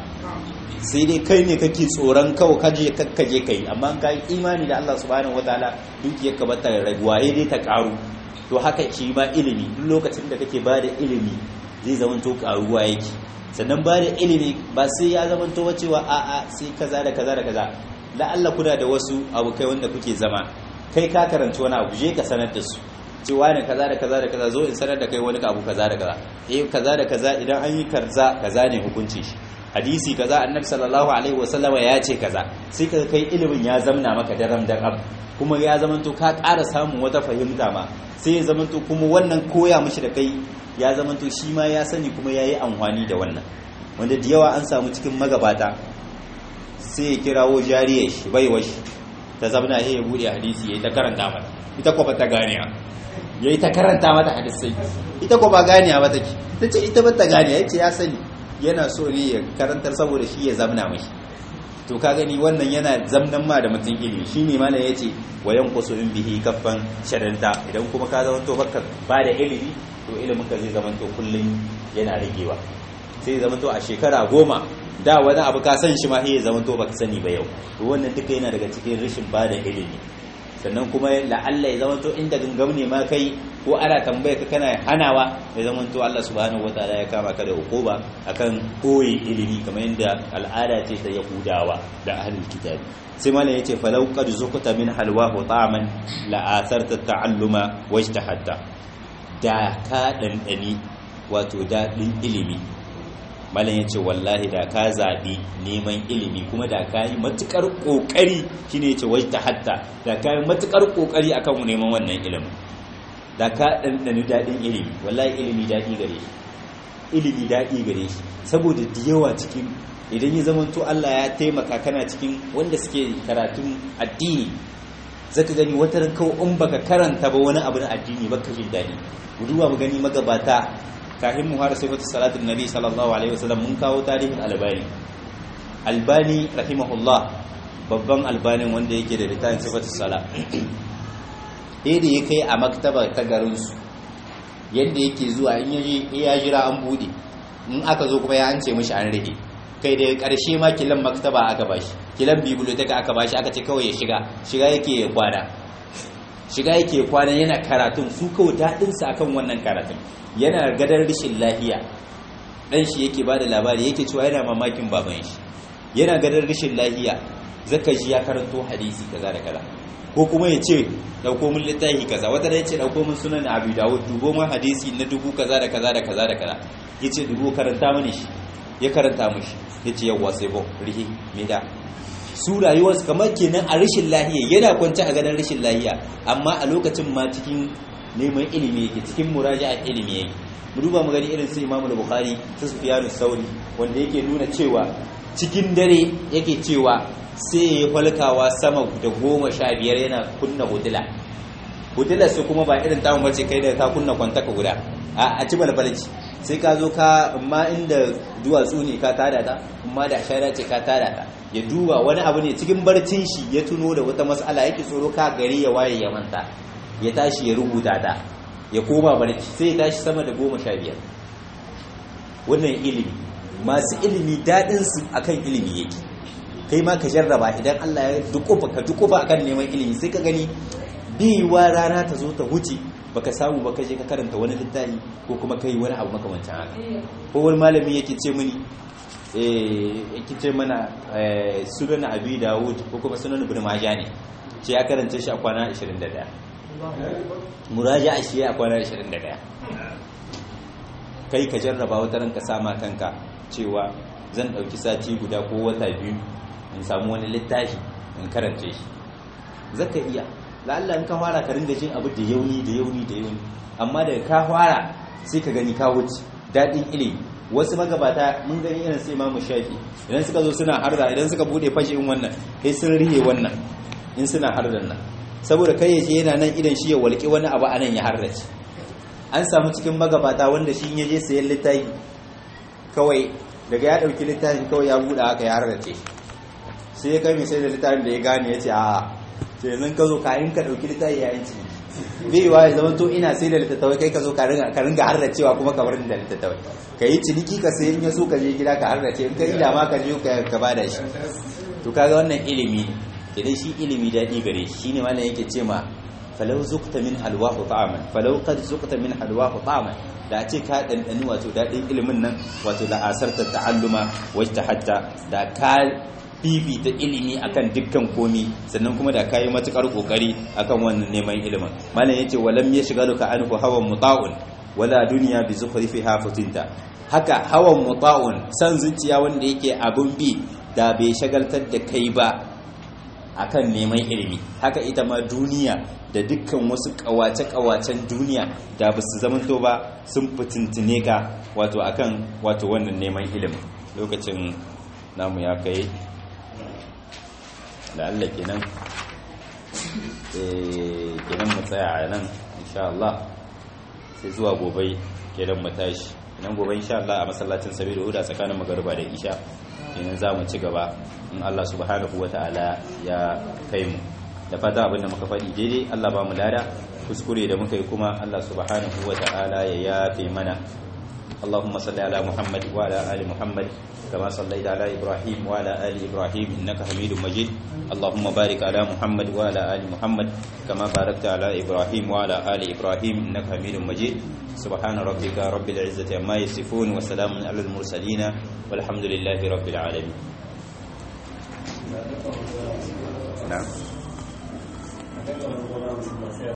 sai dai kai ne kake tsoron kawo kaje kakkaje kai amma ka yi imani da Allah subhanahu wataala dukiyar ka bata raguwa dai ta karu to haka shi ma ilimi duk lokacin da kake bada ilimi zai zamanto karuwa yake sannan bada ilimi ba sai ya zamanto wa cewa a a sai kaza da kaza da kaza la Allah kuna da wasu abokai wanda kuke zama kai ka karanci wani abu je ka sanar da su cewa ne kaza da kaza da kaza zo in sanar da kai wani abu kaza da kaza eh kaza da kaza idan an yi karza kaza ne hukunci shi hadisi kaza annabi sallallahu alaihi wasallama ya ce kaza sai ka kai ilimin ya zamna maka daram daram kuma ya zamanto ka ƙara samun wata fahimta ma sai ya zamanto kuma wannan koya mishi da kai ya zamanto shi ma ya sani kuma ya yi amfani da wannan wanda da yawa an samu cikin magabata sai ya kirawo jariyar shi baiwa shi ta zamna ya ya buɗe hadisi ya yi ta karanta mata ita kwa ta gane ya yi ta karanta mata hadisai ita kwa ba gane ba take ta ce ita ba ta gane ya ce ya sani yana so ne ya karantar saboda shi ya zamna mashi to ka gani wannan yana zamnan ma da mutum ilimi shine ma ya ce wa yanqusu in bihi kaffan sharanta idan kuma ka zama to baka ba da ilimi to ilimin ka zai zama to kullun yana ragewa sai zama to a shekara goma da wani abu ka san shi ma sai ya zama to baka sani ba yau to wannan duka yana daga cikin rashin ba da ilimi sannan kuma la'alla ya zama to inda gangam ne ma kai ko ana tambaya ka kana hanawa ya zama to Allah subhanahu wataala ya kama ka da hukuma akan koyi ilimi kamar yadda al'ada ce ta yahudawa da ahlul kitabi sai malam yace falau qad zuqta min halwahu ta'man la atharta ta'alluma wajtahadta da ka dandani wato dadin ilimi malam yace wallahi da ka zabi neman ilimi kuma da ka yi matukar kokari shine yace wajtahadta da ka yi matukar kokari akan neman wannan ilimin da ka ɗanɗani daɗin ilimi wallahi ilimi daɗi gare shi ilimi daɗi gare shi saboda da yawa cikin idan ya zama to Allah ya taimaka kana cikin wanda suke karatun addini zaka gani wata ran kawai in baka karanta ba wani abu na addini baka jin daɗi duba mu gani magabata kafin mu har sifatu salatin nabi sallallahu alaihi wasallam mun kawo tarihin albani albani rahimahullah babban albanin wanda yake da littafin sifatu salat da ya kai a maktaba ta garinsu yadda yake zuwa in ya jira an bude in aka zo kuma ya an ce mishi an rage kai da karshe ma kilan maktaba aka bashi kilan biblioteka aka bashi aka ce kawai ya shiga shiga yake ya kwana shiga yake ya kwana yana karatun su kawai daɗinsa akan wannan karatun yana gadar rashin lahiya ɗan shi yake ba da labari yake cewa yana mamakin baban shi yana gadar rashin lahiya zaka ji ya karanto hadisi kaza da kaza ko kuma ya ce dauko min littafi kaza wata da ya ce dauko min sunan abu dawud dubo min hadisi na dubu kaza da kaza da kaza da kaza ya ce dubo karanta mini shi ya karanta mishi ya ce yawwa sai bo rihi me da su rayuwarsu kamar kenan a rashin lahiya yana kwance a gadon rashin lahiya amma a lokacin ma cikin neman ilimi yake cikin muraja'a ilimi yake mu duba mu gani irin su imamu bukhari su sufyanu sauri wanda yake nuna cewa cikin dare yake cewa sai ya falkawa sama da goma sha biyar yana kunna hudula hotelar su kuma ba irin tamu bace kai da ka kunna kwanta ka guda a ci balbalci sai ka zo ka amma inda duwatsu ne ka tada ta amma da shara ce ka tada ta ya duba wani abu ne cikin barcin shi ya tuno da wata mas'ala yake tsoro ka gari ya waye ya manta ya tashi ya rubuta ta ya koma barci sai ya tashi sama da goma sha biyar wannan ilimi masu ilimi daɗinsu akan ilimi yake kai ma ka jarraba idan Allah ya dukufa ka dukufa akan neman ilimi sai ka gani biyuwa rana ta zo ta wuce baka samu baka je ka karanta wani littafi ko kuma kai wani abu makamancin haka ko wani malami yake ce mini eh yake ce mana sunan abi dawud ko kuma sunan ibn majah ne ce ya karanta shi a kwana 21 muraja'a shi a kwana 21 kai ka jarraba wata ranka sama kanka cewa zan ɗauki sati guda ko wata biyu in samu wani littafi in karance shi zaka iya la'alla in ka fara ka ringa jin abu da yauni da yauni da yauni amma daga ka fara sai ka gani ka wuce daɗin ilimi wasu magabata mun gani irin sai imamu shafi idan suka zo suna harda idan suka bude fashe in wannan sai sun rihe wannan in suna hardan nan saboda kai yace yana nan idan shi ya walƙi wani abu anan ya harrace an samu cikin magabata wanda shi ya je sayan littafi kawai daga ya ɗauki littafin kawai ya buɗe haka ya harrace sai ya kai mai sai da littafin da ya gane ya ce a ce nan ka zo kayan ka ɗauki littafi ya yanci bai wa ya zama to ina sai da littattafai kai ka zo ka ringa harracewa kuma ka barin da littattafai ka yi ciniki ka sayi in ya so ka je gida ka harrace in ka ila ma ka je ka ba da shi to kaga wannan ilimi ne idan shi ilimi daɗi gare shi shine malam yake ce ma falau zukta min halwahu ta'aman falau qad zukta min halwahu ta'aman da a ce ka dandani wato dadin ilimin nan wato da asarta ta'alluma wajta hatta da ka fifita ilimi akan dukkan komi sannan kuma da kayi matukar kokari akan wannan neman ilimin malam yace walam yashghaluka anhu hawan muta'un wala dunya bi zukhrifiha futinta haka hawan muta'un san zuciya wanda yake abun bi da bai shagaltar da kai ba akan neman ilimi haka ita ma duniya da dukkan wasu kawace-kawacen duniya da ba su zamanto ba sun fitintine ka wato akan wato wannan neman ilimi lokacin namu ya kai da Allah kenan kenan mu tsaya a nan insha Allah sai zuwa gobe kenan mu tashi kenan gobe insha Allah a masallacin sabiru huda tsakanin magariba da isha kenan za mu ci gaba in Allah subhanahu wa ta'ala ya kai mu da fata abinda muka faɗi daidai Allah ba mu lada kuskure da muka yi kuma Allah subhanahu wa ta'ala ya yafe mana اللهم صل على محمد وعلى ال محمد كما صليت على ابراهيم وعلى ال ابراهيم انك حميد مجيد اللهم بارك على محمد وعلى ال محمد كما باركت على ابراهيم وعلى ال ابراهيم انك حميد مجيد سبحان ربك رب العزه عما يصفون وسلام على المرسلين والحمد لله رب العالمين نعم